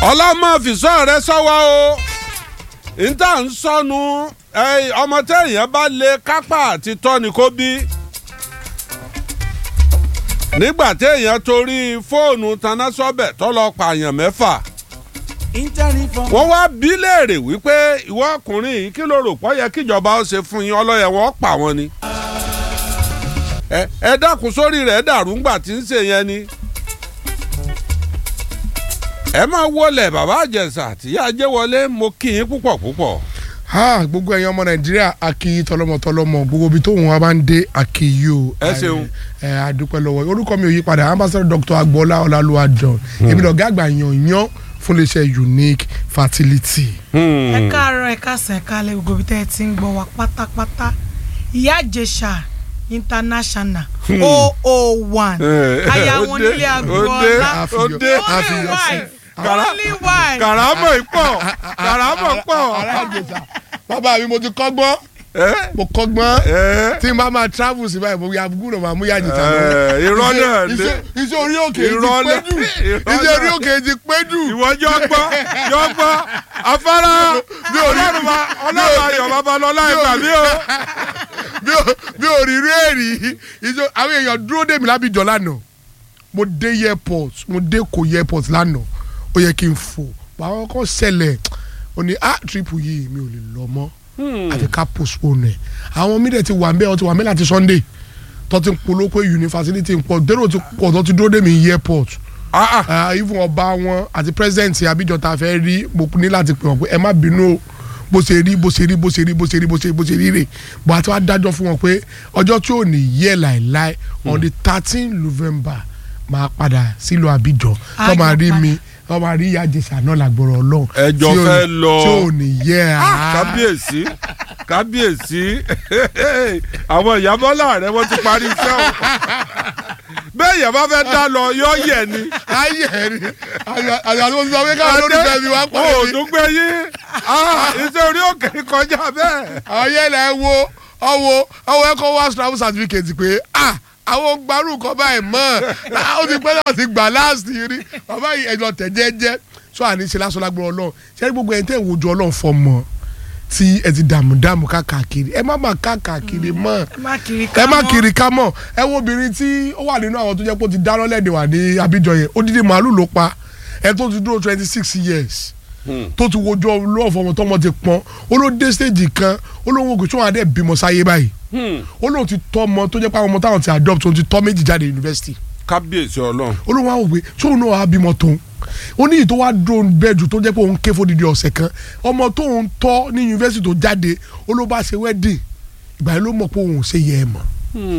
ọlọ́mọ fìsọ́ rẹ sọ́wọ́ o níta ń sọnù ọmọ téèyàn bá lè kápá àti tọ́ni kó bí nígbà téèyàn torí fóònù tanásọ́bẹ̀ tó lọ pààyàn mẹ́fà wọ́n wá bí léèrè wípé ìwọ ọkùnrin yìí kí ló rò pọ́ yẹ kíjọba ó ṣe fún yín ọlọ́yẹ̀ wọ́n pa wọ́n ni ẹ dákun sórí rẹ̀ dàrú ńgbà tí ń ṣe yẹn ni ẹ máa wọlé bàbá àjẹsà àtìyá ajẹwọlé mo kí yín púpọ̀ púpọ̀. ha gbogbo ẹ̀yin ọmọ nàìjíríà akíyí tọlọmọ tọlọmọ gbogbo ibi tóun wa bá ń dé akíyí o. ẹ ṣeun. ẹ adúpẹ́ lọ́wọ́ orúkọ mi ò yí padà ambassador dr agboola ọlálúwa john èmi lọ̀gá àgbà yanyan fún iléeṣẹ́ unique fertility. ẹ káàárọ̀ ẹ káàsán ẹ káàlẹ́ gbogbo ibi tẹ́ ẹ ti ń gbọ́ wa pátápátá ìyá àjẹsà international o o one aya wọn nílé agboola òde only wife only wife. kàràmọ̀ ìpọ̀ kàràmọ̀ pọ̀. alájẹsà bàbá mi mo ti kọ́gbọ́n mo kọ́gbọ́n tí n bá máa travel sí báyìí mo yà gúrò máa mú yàjì tán. irọ́ náà dé iṣẹ́ orí òkè ti Irọ́ pé náà- jù irọ́ iṣẹ́ orí náà. òkè ti pé jù. ìwọ jọ gbọ́ jọ gbọ́ afárá bí orí- ọlọ́run ma- ọlọ́run ayọ̀ babalọ́lá ẹgbà mí o. bí o bí o rí rí èrì ìjọ àwọn èèyàn dúró dè mí lábìjọ lánàá mo dé airport mo dé kò airport lánàá ó yẹ kí n fò àwọn kan ṣẹlẹ̀ ó ní ah trip yìí mi ò lè lọ mọ́ àti ká postpone ẹ̀ àwọn mídẹ̀ ti wà ń bẹ́ẹ̀ wọ́n ti wà ń bẹ́ẹ̀ láti sunday tó ti ń polówó pé university ń pọ̀ dérò ti pọ̀ tó ti dúró dè mí airport Ah, ah. ah, even ọba wọn àti president abidjan ta fẹ́ rí mo ní láti pè wọ́n pé ẹ má bínú o bó ṣe rí bó ṣe rí bó ṣe rí bó ṣe rí bó ṣe rí bó ṣe rí rè bó àti wàá dájọ́ fún wọn pé ọjọ́ tí ò ní yẹ láìláì on the thirteen november máa padà sílùú abidjan tó máa rí mi tó máa rí ìyájẹsà náà làgbọ̀rọ̀ ọlọ́run Ẹjọ́ tí ò- fẹ́ lọ. tí ò ní yẹ Ah, kábíyèsí kábíyèsí àwọn ìyábọ́lá rẹ wọ́n ti parí iṣẹ́ o bẹ́ẹ̀ yẹn bá fẹ́ dá lọ yọ yẹ ni. ayé rí àti àti wọn sọ pé káwọn olólùfẹ́ mi wá o pọ̀ ò mí. tún gbé yín Ah, iṣẹ́ orí òkè kọjá bẹ́ẹ̀. àwọn yẹn lẹ wo ọwọ ọwọ ẹkọ wá travel certificate pé ah àwọn gbarú kan báyìí mọ ó ti pẹ́ náà ti gbà láàsì rí bàbá yìí ẹ̀jọ̀ tẹ̀ jẹ́jẹ́ sọ àní ṣe lásán lágbára ọlọ́run ṣé gbogbo ẹ̀ ń tẹ̀ wojú ọlọ́run fọmọ tí ẹ ti dààmú dààmú káàkiri ẹ má má káàkiri mọ́ ẹ má kiri ká ẹ má mọ́. kiri ká mọ̀ ẹ wo obìnrin tí ó wà nínú àwọn tó jẹ́ pé ó ti dáná lẹ́dẹ̀ wà ní Abidjan yẹn odidi màálù ló pa ẹ tó ti dúró twenty six years tó ti wojú ọlọ́ọ̀fọ̀ ọmọ tọmọ ti pọ́n ó ló dé stage kan ó lóun òkè tí wọ́n á dẹ̀ bímọ sáyé báyìí ó lóun ti tọ́ ọmọ tó jẹ́ pé àwọn ọmọ táwọn ti adopt ó ti tọ́ méjì jáde yunifásitì kábíyèsí ọlọ́run. ó lóun á wò pé sóun náà á bímọ tóun ó ní ìtò wá dúró bẹ́ẹ̀ jù tó jẹ́ pé òun ké fódìdí ọ̀sẹ̀ kan ọmọ tóun tọ́ ní yunifásitì tó jáde ó ló bá ṣe wedding ìgbà yẹn ló mọ̀ pé òun ò ṣe yẹ ẹ mọ̀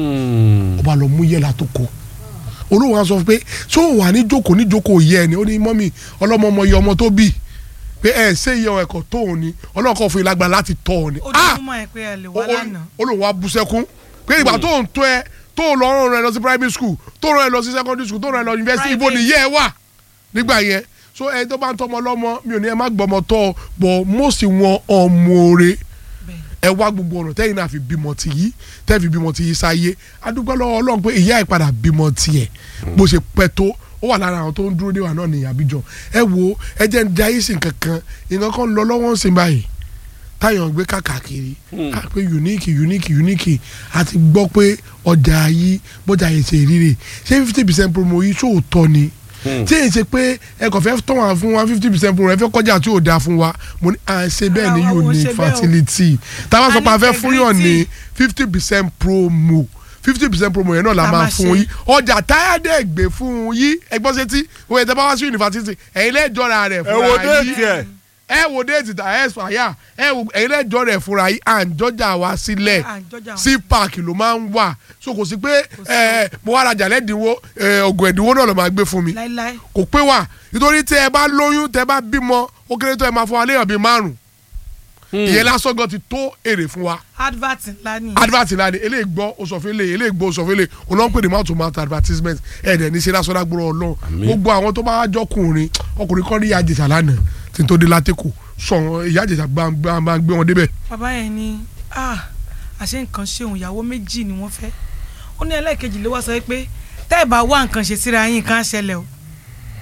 ó bá lọ mú yẹla tó kó olóhùn á sọ pé ṣé òun wà ní jókòó ní jókòó yẹ ẹ ni ó ní mọ́mì ọlọ́mọ ọmọ iye ọmọ tó bí pé ẹ ṣé iye ẹ̀kọ́ tóun ni ọlọ́kọ̀ fún ìlágbára láti tọ́ ọ ni. ó Ah! dún mọ́ ẹ pé ẹ lè wá lánàá. olóhùn wa bú sẹ́kún pé ìgbà tóun tó ẹ tóun lọ rán rẹ lọ sí primary school tóun rán ẹ lọ sí secondary school tóun rán ẹ lọ university ibo Private. ni yẹ ẹ wà nígbà yẹn so ẹ tó bá ń tọmọ lọ́mọ mi ò ní ẹ má gbọmọ tọ́ ọ bọ̀ mọ́sì wọn ọmọ rẹ Bẹ́ẹ̀. ẹ wá gbogbo ọ̀nà tẹ́yìn náà fi bímọ ti yí tẹ́yìn fi bímọ ti yí sáyé adúgbò lọ́wọ́ ọlọ́run pé ìyá ìpadà bímọ tiẹ̀ bó ṣe pẹ́ tó ó wà lára àwọn tó ń dúró déwà náà ní àbíjọ ẹ wo ẹ jẹ́ ń da ayé sí kankan nǹkan kan lọ lọ́wọ́ ń sìn báyìí táyọ̀ ń gbé káàkiri á pé unique unique unique a ti gbọ́ pé ọjà yìí bọ́jà yìí ṣe rírè ṣé fifty percent promo yìí sóòótọ́ ni tí èyí ṣe pé ẹ kàn fẹ́ tán wá fún wa fifty percent promo ẹ fẹ́ kọjá tí ò dáa fún wa mo ní à ń ṣe bẹ́ẹ̀ ní Àwọn ò ṣe unique bẹ́ẹ̀ o. fertility táwa sọ pé a fẹ́ fún yàn ní integrity. fifty percent promo fifty percent promo yẹn náà la La máa máa fún ṣe. yín ọjà táyàdé gbé fún yín ẹgbọ́n sétí òye tẹ́ bá wá sí yunifásitì ẹ̀yin lẹ́jọ́ra rẹ̀ ẹ wo fúnra déètì yín ẹ. ẹ wo déètì tà ẹ sọ àyà ẹ wo ẹ̀yin lẹ́jọ́ rẹ̀ fúnra yín à ń jọjà wá sílẹ̀ À ń jọjà wá sí páàkì ló máa ń wà so kò sí pé ẹ mo wá rajà lẹ́dínwó ẹ ògùn ẹ̀dínwó náà ló máa gbé fún mi láíláí kò pé wà nítorí tẹ ẹ bá lóyún tẹ ẹ bá bímọ ó kéré tó ẹ máa fún wa léèyàn bíi márùn ìyẹn lásán gan ti tó èrè fún wa advert ńlá ni. advert ńlá ni eléyìí gbọ́ osòfin eléyìí gbọ́ osòfin olóńpẹ̀ ní mouth to mouth advertisement ẹ̀ẹ́dẹ̀ ní sẹ́dá sọ́dá gbọ́rọ̀ ọlọ́run gbogbo àwọn tó bá jọkùnrin ọkùnrin kan rí ìyá àjèsà lánàá tí n tó dé látẹ́kù sọ̀rọ̀ ìyá àjèsà gbà gbé wọn débẹ̀. bàbá yẹn ni ah àṣé nǹkan ṣe òun ìyàwó méjì ni wọ́n fẹ́ ó ní ẹlẹ́ẹ̀kejì ló wá sọ pé tẹ́ ẹ̀ bá wá nǹkan ṣe síra yín nǹkan á ṣẹlẹ̀ o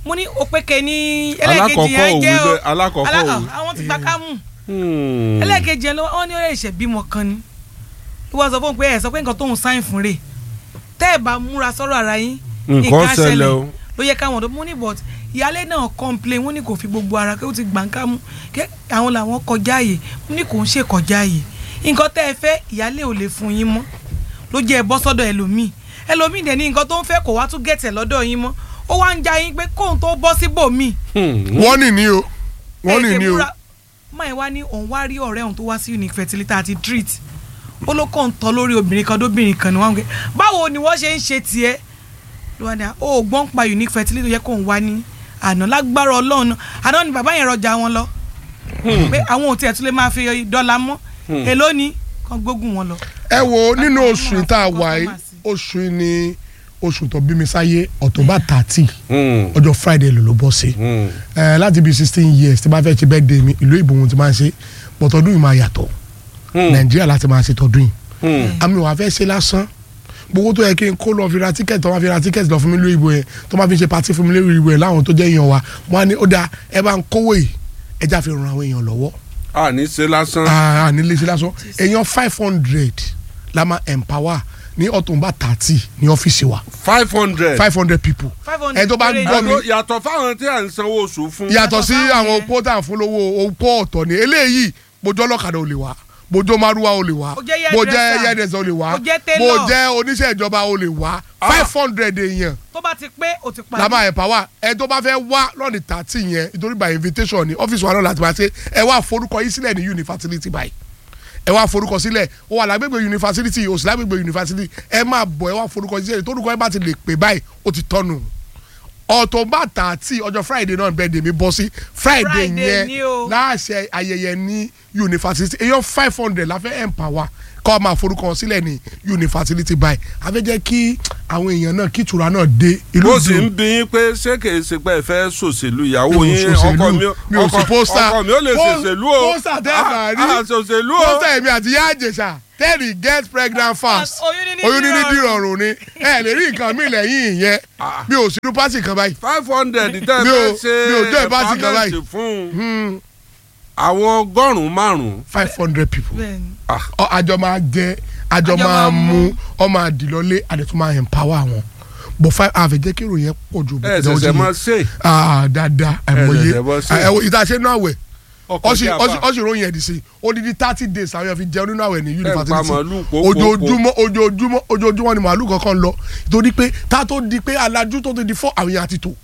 mo ní òpèkè ní ẹlẹ́ẹ̀kejì alákọ̀ọ́kọ́ yẹn òwú jẹ́ o bẹ́ẹ̀ alákọ̀ọ́kọ́ Alá- òwú. àwọn ti gba kámú Hmm. ẹlẹ́ẹ̀kejì yẹn ló wọ́n ní ó lè ṣe bímọ kan ni ìwọ sọ fún un pé ẹ sọ pé nǹkan tóun sáìn fún rè tẹ́ ẹ bá múra sọ́rọ̀ ara yín nǹkan ṣẹlẹ̀ o. ló yẹ káwọn ọ̀dọ́ mú ní but ìyálé náà complain wọ́n ní kò fi gbogbo ara pé ó ti gbà ń kámú kẹ́ àwọn làwọn kọjá àyè wọ́n ní kò ń ṣe kọjá àyè nǹkan tẹ́ ẹ fẹ́ ìyálé ò lè fún yín mọ́ ló jẹ́ ẹ bọ́ sọ́dọ̀ ẹlòmíì ẹlòmíì dẹ̀ ní nǹkan tó ń fẹ́ kò wá tún gẹ̀tẹ̀ lọ́dọ̀ yín mọ́ ó wá ń ja yín pé kóun tó bọ́ síbòmíì Hmm. wọ́n nì ní o wọ́n nì ní o máa wá ní òun wá rí ọ̀rẹ́ òun tó wá sí unique fertility àti treat ó ló kàn ń tọ́ lórí obìnrin kan dóbìnrin kan ni wọ́n ń gbé báwo ni wọ́n ṣe ń ṣe tiẹ̀ ló wá ní à, ó gbọ́n pa unique fertility tó yẹ kóun wá ní àná lágbára ọlọ́run náà àná ni bàbá yẹn rọjà wọn lọ pé àwọn ò tiẹ̀ tún lè máa fi dọ́là mọ́ èló ni kàn gbógun wọn lọ. ẹ wo nínú Àtàwọn oṣù múra tá a fún wà yìí customer sí. oṣù yìí ni oṣù tó bí mi sáyé October thirty Hmm. ọjọ́ Friday ló ló bọ́ sí Hmm. ẹ láti bí sixteen years tí bá fẹ́ ṣe birthday mi ìlú ìbò wọn ti máa ń ṣe pọ̀tọ́dún yìí máa yàtọ̀ Hmm. Nàìjíríà láti máa ṣe tọdún yìí Hmm. àmì wàá fẹ́ ṣe lásán gbogbo tó yẹ kí n kó lọ fi ra tíkẹ́ẹ̀tì tó máa fi ra tíkẹ́ẹ̀tì lọ fún mi lórí ìbò yẹn tó máa fi ṣe pàtí fún mi lórí ìbò yẹn láwọn tó jẹ́ èèyàn wa wọn á ní ó dáa ẹ bá ń kówó yìí ẹ já fi ràn àwọn èèyàn lọ́wọ́ a ní ṣe lásán. à ní lè ṣe lásán èèyàn five hundred la máa empower ní ọ̀túnba thirty ní ọ́fíìsì wa five hundred. five hundred people five hundred ẹ tó bá ń gbọ́ mi yàtọ̀ fáwọn tí à ń sanwó oṣù fún. yàtọ̀ sí Yàtọ̀ àwọn sáwọn opó tá à ń fún lówó opó ọ̀tọ̀ ni eléyìí bójú ọlọ́kadà ò lè wá bójú márúwá ò lè wá Bó jẹ́ bó jẹ́ hairdresser, yẹ́dẹ̀sẹ̀ ò lè wá bó jẹ́ bó tailor. jẹ́ oníṣẹ́ ìjọba ò lè wá Ah. five hundred èèyàn tó bá ti pé ó ti parí. la máa empower ẹ tó bá fẹ́ wá lọ́ọ̀nì thirty yẹn nítorí by invitation ni ọ́fíìsì wa náà láti máa ṣe ẹ wá forúkọ yín sílẹ̀ ní unifatility báyìí ẹ wá forúkọ sílẹ̀ ó wà lágbègbè unifatility òsì lágbègbè unifatility ẹ máa bọ̀ ẹ wá forúkọ yín sílẹ̀ torúkọ ẹ bá ti lè pè báyìí ó ti tọ́nu October thirty ọjọ́ Friday náà bẹ́ẹ̀ dèmí bọ́ sí Friday Friday ni yẹn o. láàṣẹ ayẹyẹ ní unifatility èèyàn five hundred la fẹ́ empower kọ́ ọ máa forúkọ wọn sílẹ̀ ní unifatility báyìí a fẹ́ jẹ́ kí àwọn èèyàn náà kí ìtura náà dé ìlú mo sì dùn ń bí yín pé ṣé kìí ṣe pé ẹ fẹ́ ṣòṣèlú ìyàwó mi ò yín ṣòṣèlú, ọkọ mi mi ò sí ọkọ- pósítà. ọkọ mi ò lè Pó- ṣòṣèlú o pósítà tẹ́ ẹ bá rí. Ah, ah, ṣòṣèlú o pósítà èmi àti yá àjèṣà tẹ́rì get pregnant fast oyún níní oyún níní dìrọ̀rùn. dìrọ̀rùn ni ẹ lè rí nǹkan mi lẹ́yìn ìyẹn Ah. mi ò sínú pásì kan báyìí five hundred tẹ́ ẹ Mi ò- fẹ́ ṣe mi ò jẹ́ ìbáṣe kan báyìí. empowerment fún Hmm, àwọn ọgọ́rùn-ún márùn-ún five hundred people bẹ́ẹ̀ni Ah. Ọ, àjọ máa jẹ àjọ Àjọ máa máa mú mú. ọ máa dìlọlé àdètò máa empower wọn but five àfẹjẹ kérò yẹn pọ̀ ju ẹ ṣẹ̀ṣẹ̀ máa ṣe ah dáadáa àìmọye ṣẹ̀ṣẹ̀ bọ́ sí. ẹ wo ìtaṣẹ́ náà wẹ̀ ọkọ̀ ọsì tí a ọsì bá ọsì ròyìn ẹ̀dì sí odidi thirty days àwọn yẹn fi jẹun nínú àwẹ̀ ní ẹ̀ ń pa yunifásitì màálù kókó ojoojúmọ́ ojoojúmọ́ ojoojúmọ́ ni màálù kankan lọ torí pé tá tó di pé alájú tó ti di fọ́ àwọn yẹn àti tò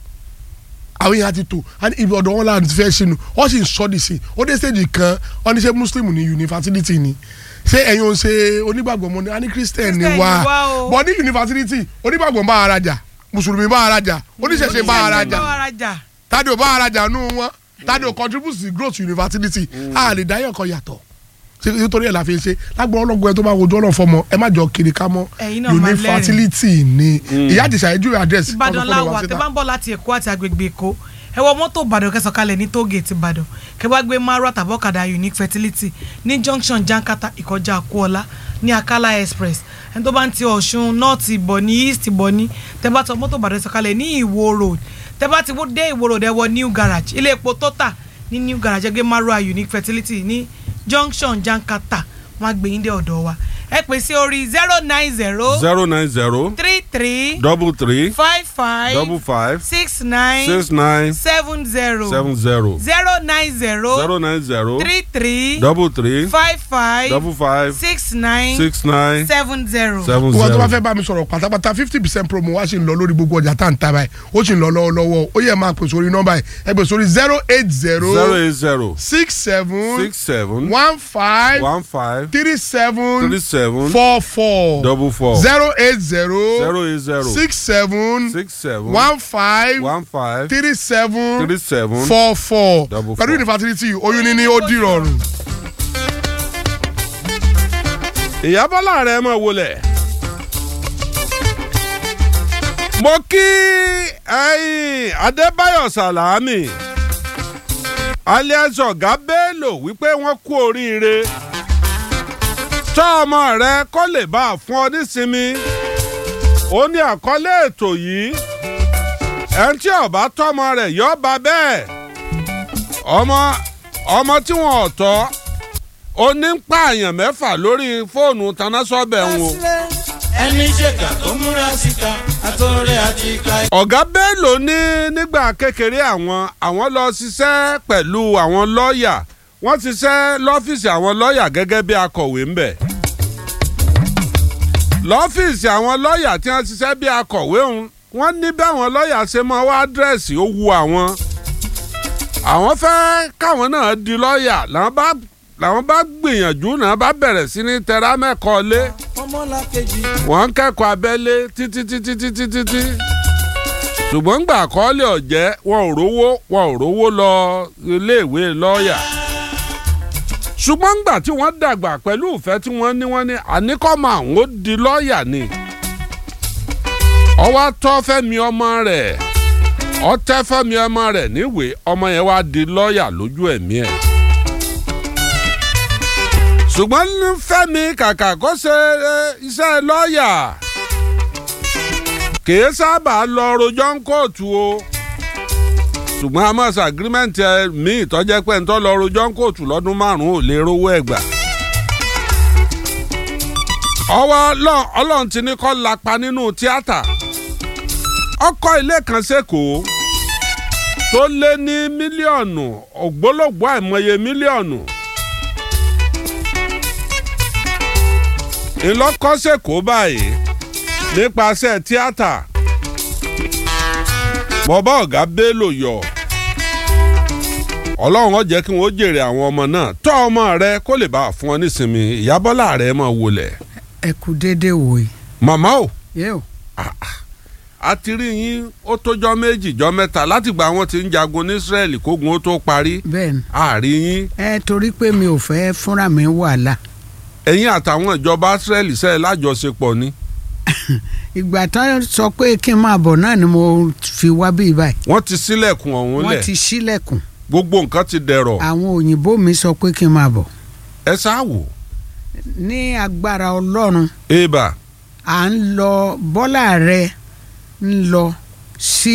àwọn yẹn àti tò and ibi ọ̀dọ̀ wọn láti fẹ́ ṣe nu wọ́n sì ń sọ́ọ̀dì sí i ó dé stage kan wọ́n ní ṣe muslim ní yunifásitì ni ṣé ẹ̀yin ò ń ṣe onígbàgbọ́ mọ́ ni a ní christian ni Christian wá ni wá o. bọ́ ní yunifásitì onígbàgbọ́ bá ara jà mùsùlùmí bá ara jà oníṣẹ̀ṣe bá ara jà bá ara jà. tádé ò bá ara jà nù wọn tádé ò contribute to growth university a lè dáyọ̀ kan yàtọ̀ ṣe nítorí ẹ̀ la fi ṣe lágbọ́n ọlọ́gbọ́n ẹ tó bá wojú ọlọ́run fọmọ ẹ má jọ kiri ká mọ́ Ẹ̀yin náà máa lẹ́rìn. unifertility ni ìyá àjẹsà ẹjú address ìbàdàn la wà tẹ bá ń bọ̀ láti èkó àti agbègbè èkó ẹ wọ mọ́tò ìbàdàn kẹsàn kalẹ̀ ní tóògèètì ìbàdàn kẹ wá gbé márùn àtàbọ̀kadà unique fertility ní junction jankata ìkọjá àkúọlá ní akala express ẹni tó bá ń ti ọ̀ṣun north ìbọ̀ ní east ìbọ̀ ní tẹ bá tọ mọ́tò ìbàdàn sọ̀kalẹ̀ ní ìwó road tẹ bá ti dé ìwó road ẹ wọ new garage ilé epo total ní new garage ẹ gbé márùn unique fertility ní junction jankata wọn á gbé yín dé ọ̀dọ̀ wa ẹ pè sí orí zero nine zero zero nine zero three three double three five five double five six nine six nine seven zero seven zero zero nine zero zero nine zero three three double three five five double five six nine six nine seven zero. seven wọ́n tó bá fẹ́ zero. bá mi sọ̀rọ̀ pátápátá fifty percent promo wá sí ń lọ lórí gbogbo ọjà tá à ń ta báyìí ó sì ń lọ lọ́wọ́lọ́wọ́ ó yẹ máa pè sórí nọ́mbà yìí ẹ pè sórí zero eight zero zero eight zero six seven six seven one five one five three seven three seven four four double four zero eight zero zero eight zero six seven six seven one five one five three seven three seven four four Double pẹ̀lú four. infertility oyún níní ó dìrọ̀rùn. ìyábọ̀lá rẹ̀ mọ̀ wọlé. mo kí ẹ̀yin adébáyọ̀ sàlámì alias ọ̀gá bello wípé wọ́n kú oríire tọ́ ọmọ rẹ kó lè bá a fún ọ nísinmi ó ní àkọlé ètò yìí ẹni tí ọba tọmọ rẹ̀ yọ ba bẹ́ẹ̀ ọmọ ọmọ tí wọn ò tọ́ onípààyàn mẹ́fà lórí fóònù tanásọ́bẹ̀ ń wo. ẹni ṣèkà tó múra síta àtọrẹ àti ìka. ọ̀gá bello ní nígbà kékeré àwọn àwọn lọ ṣiṣẹ́ pẹ̀lú àwọn lọ́ọ̀yà wọ́n ṣiṣẹ́ lọ́fíìsì àwọn lọ́ọ̀yà gẹ́gẹ́ bí akọ̀wé ń bẹ̀. lọ́fíìsì àwọn lọ́ọ̀yà tí wọ́n ṣiṣẹ́ bí akọ̀wé òun wọ́n ní bí àwọn lọ́ọ̀yà ṣe máa wá dírẹ́sì ó wu àwọn. àwọn fẹ́ káwọn náà di lọ́ọ̀yà làwọn bá làwọn bá gbìyànjú náà bá bẹ̀rẹ̀ sí ní tẹra mẹ́kọ̀ọ́ lé ọmọlá kejì. wọ́n ń kẹ́kọ̀ọ́ abẹ́lé títí títí títí títí ṣùgbọ́n gbà àkọọ́lẹ̀ ọ̀jẹ́ wọn ò rówó wọn ò rówó lọ iléèwé lọ́ọ̀yà ṣùgbọ́n gbà tí wọ́n dàgbà pẹ̀lú ìfẹ́ tí wọ́n ní wọ́n ní àníkọ́mọ àwọn ó di lọ́ọ̀yà ni ọwọ́ tọ́ fẹ́mi ọmọ rẹ̀ ọtẹ́ fẹ́mi ọmọ rẹ̀ níwèé ọmọ yẹn wá di lọ́ọ̀yà lójú ẹ̀mí ẹ̀ ṣùgbọ́n fẹ́mi kàkà kó ṣe iṣẹ́ lọ́ọ̀yà kìí sábà lọ rojọ́ ń kóòtù o ṣùgbọ́n amos agreement míì tọ́jẹ́ pé ń tọ́ lọ rojọ́ ń kóòtù lọ́dún márùn-ún ò lè rówó ẹ̀gbà. ọwọ́ ọlọ́run ti ní kọ́ lapa nínú tíátà ọkọ̀ ilé kan ṣèkóó tó lé ní mílíọ̀nù ògbólógbòó àìmọye mílíọ̀nù. ńlọkọ́sẹ̀ kó báyìí nípasẹ̀ tíátà bọ́bá ọ̀gá bello yọ ọlọ́run ó jẹ́ kí wọ́n jèrè àwọn ọmọ náà tọ́ ọmọ rẹ kó lè bá a fún ọ nísinmi ìyábọ́lá rẹ mọ̀ wọlé. ẹ kú déédéé wò yìí. màmá o yóò a ti rí yín ó tójọ́ méjì jọ́ mẹ́ta látìgbà wọn ti ń jagun ní israẹli kógun ó tó parí bẹ́ẹ̀ ni àárí yín ẹ torí pé mi ò fẹ́ fúnra mi wàhálà ẹ̀yin àtàwọn ìjọba israẹli sẹ́ẹ̀ lájọṣepọ̀ ni ìgbà tán sọ pé kí n máa bọ̀ náà ni mo fi wá bí báyìí wọ́n ti sílẹ̀kùn ọ̀hún wọ́n lẹ̀ ti ṣílẹ̀kùn gbogbo nǹkan ti dẹ̀rọ̀ àwọn òyìnbó mi sọ pé kí n máa bọ̀ ẹ ṣáà wò ní agbára ọlọ́run eba à ń lọ bọ́lá rẹ ń lọ sí